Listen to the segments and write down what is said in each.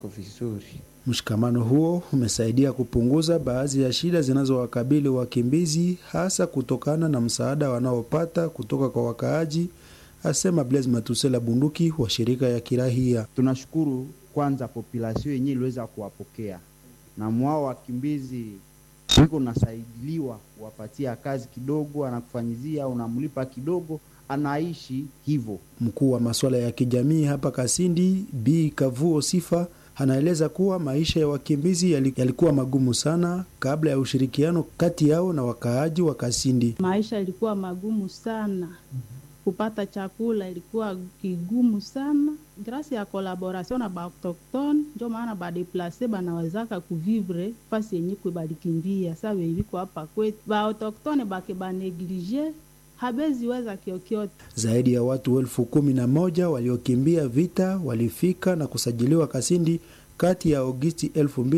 vizuri. Mshikamano huo umesaidia kupunguza baadhi ya shida zinazowakabili wakimbizi hasa kutokana na msaada wanaopata kutoka kwa wakaaji, asema Blaise Matusela Bunduki wa shirika ya kirahia. Tunashukuru kwanza populasio yenyewe iliweza kuwapokea na mwao wakimbizi iko nasaidiliwa kuwapatia kazi kidogo, anakufanyizia unamlipa kidogo, anaishi hivyo. Mkuu wa masuala ya kijamii hapa Kasindi, Bi Kavuo Sifa anaeleza kuwa maisha ya wakimbizi yalikuwa magumu sana kabla ya ushirikiano kati yao na wakaaji wa Kasindi. Maisha ilikuwa magumu sana, kupata chakula ilikuwa kigumu sana. Grasi ya kolaboration na baautoktone njo maana badeplase banawezaka kuvivre fasi yenye kwe balikimbia. Sa veiviko hapa kwetu baautoktone bake baneglige habeziweza kiokyote. Zaidi ya watu elfu kumi na moja waliokimbia vita walifika na kusajiliwa Kasindi kati ya Agosti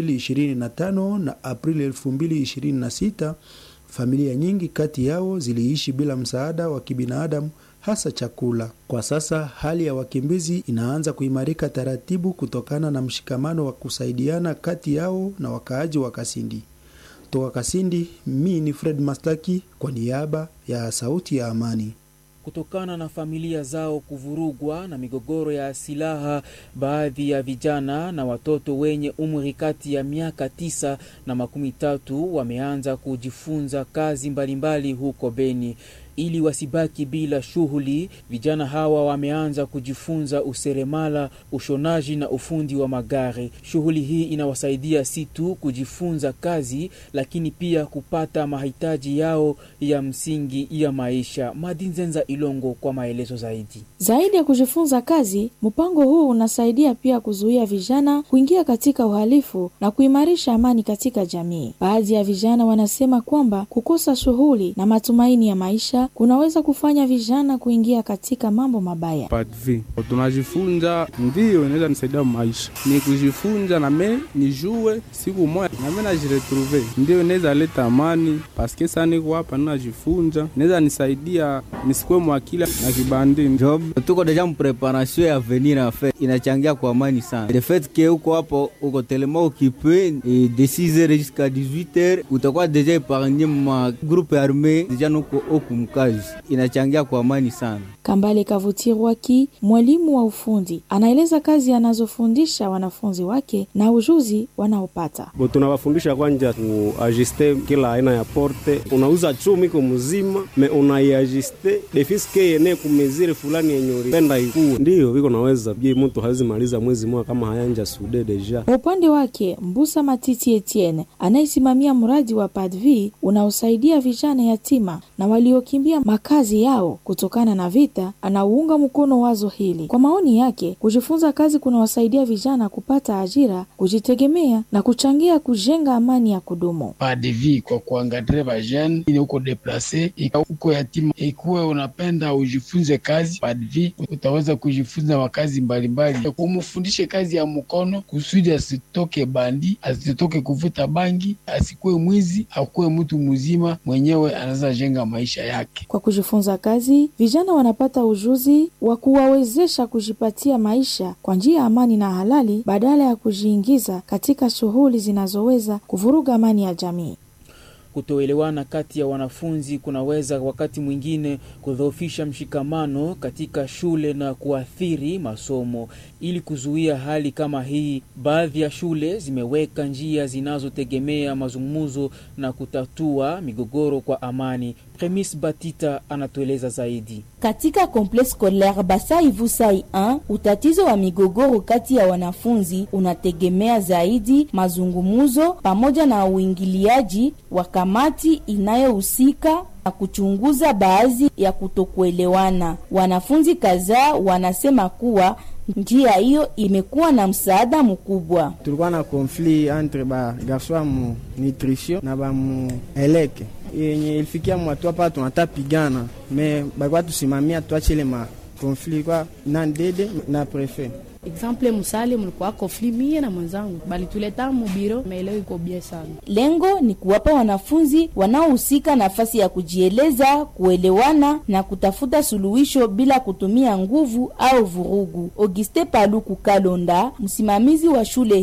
2025 na Aprili 2026. Familia nyingi kati yao ziliishi bila msaada wa kibinadamu hasa chakula. Kwa sasa hali ya wakimbizi inaanza kuimarika taratibu kutokana na mshikamano wa kusaidiana kati yao na wakaaji wa Kasindi. Toka Kasindi, mi ni Fred Mastaki kwa niaba ya Sauti ya Amani. Kutokana na familia zao kuvurugwa na migogoro ya silaha, baadhi ya vijana na watoto wenye umri kati ya miaka tisa na makumi tatu wameanza kujifunza kazi mbalimbali huko Beni. Ili wasibaki bila shughuli, vijana hawa wameanza kujifunza useremala, ushonaji na ufundi wa magari. Shughuli hii inawasaidia si tu kujifunza kazi, lakini pia kupata mahitaji yao ya msingi ya maisha. Madinzenza Ilongo kwa maelezo zaidi. Zaidi ya kujifunza kazi, mpango huu unasaidia pia kuzuia vijana kuingia katika uhalifu na kuimarisha amani katika jamii. Baadhi ya vijana wanasema kwamba kukosa shughuli na matumaini ya maisha kunaweza kufanya vijana kuingia katika mambo mabaya. Padvi tunajifunza, ndiyo inaweza nisaidia maisha, ni kujifunza name nijue siku moja name najiretrouve, ndiyo inaweza leta amani paske saa niko hapa ninajifunza, inaweza nisaidia nisikuwe mwakila na kibandi job. Tuko deja mpreparation ya venir en fait, inachangia kwa amani sana. Le fait que uko hapo uko tellement occupé de 6h jusqu'à 18h utakuwa deja epargne ma groupe armé deja nuko okumkazi inachangia kwa amani sana. Kambale Kavutirwaki, mwalimu wa ufundi, anaeleza kazi anazofundisha wanafunzi wake na ujuzi wanaopata. Bo, tunawafundisha kwanja kuajuste kila aina ya porte. Unauza chumi ko mzima me unaiajuste defiske yene kumezire fulani yenye ulipenda ikuwe, ndiyo viko naweza bie, mtu hawezi maliza mwezi mmoja kama hayanja sude deja. Kwa upande wake Mbusa Matiti Etienne anayesimamia mradi wa Padvi unaosaidia vijana yatima na waliokimbia makazi yao kutokana na vita, anauunga mkono wazo hili. Kwa maoni yake, kujifunza kazi kunawasaidia vijana kupata ajira, kujitegemea na kuchangia kujenga amani ya kudumu. Padvi kwa kuangadre vajene ili uko deplase uko yatima, ikuwe unapenda ujifunze kazi Padvi, utaweza kujifunza makazi mbalimbali, kumufundishe kazi ya mkono kusudi asitoke bandi, asitoke kuvuta bangi, asikuwe mwizi, akuwe mtu mzima mwenyewe anaweza jenga maisha yake. Kwa kujifunza kazi, vijana wanapata ujuzi wa kuwawezesha kujipatia maisha kwa njia ya amani na halali badala ya kujiingiza katika shughuli zinazoweza kuvuruga amani ya jamii. Kutoelewana kati ya wanafunzi kunaweza wakati mwingine kudhoofisha mshikamano katika shule na kuathiri masomo. Ili kuzuia hali kama hii, baadhi ya shule zimeweka njia zinazotegemea mazungumzo na kutatua migogoro kwa amani. Premis Batita anatueleza zaidi. Katika complexe scolaire Basai Vusai 1 utatizo wa migogoro kati ya wanafunzi unategemea zaidi mazungumzo pamoja na uingiliaji wa kamati inayohusika na kuchunguza baadhi ya kutokuelewana. Wanafunzi kadhaa wanasema kuwa njia hiyo imekuwa na msaada mkubwa. Tulikuwa na konflit entre ba garso ya mu nutrition na ba mu eleke yenye ilifikia mwatu hapa tunata pigana me balikuwa tusimamia tuachile ma konflit kwa na ndede na prefet Exemple musale mlikuwa conflit mie na mwenzangu balituleta mubiro, maeleo iko bie sana. Lengo ni kuwapa wanafunzi wanaohusika nafasi ya kujieleza, kuelewana na kutafuta suluhisho bila kutumia nguvu au vurugu. Auguste Paluku Kalonda, msimamizi wa shule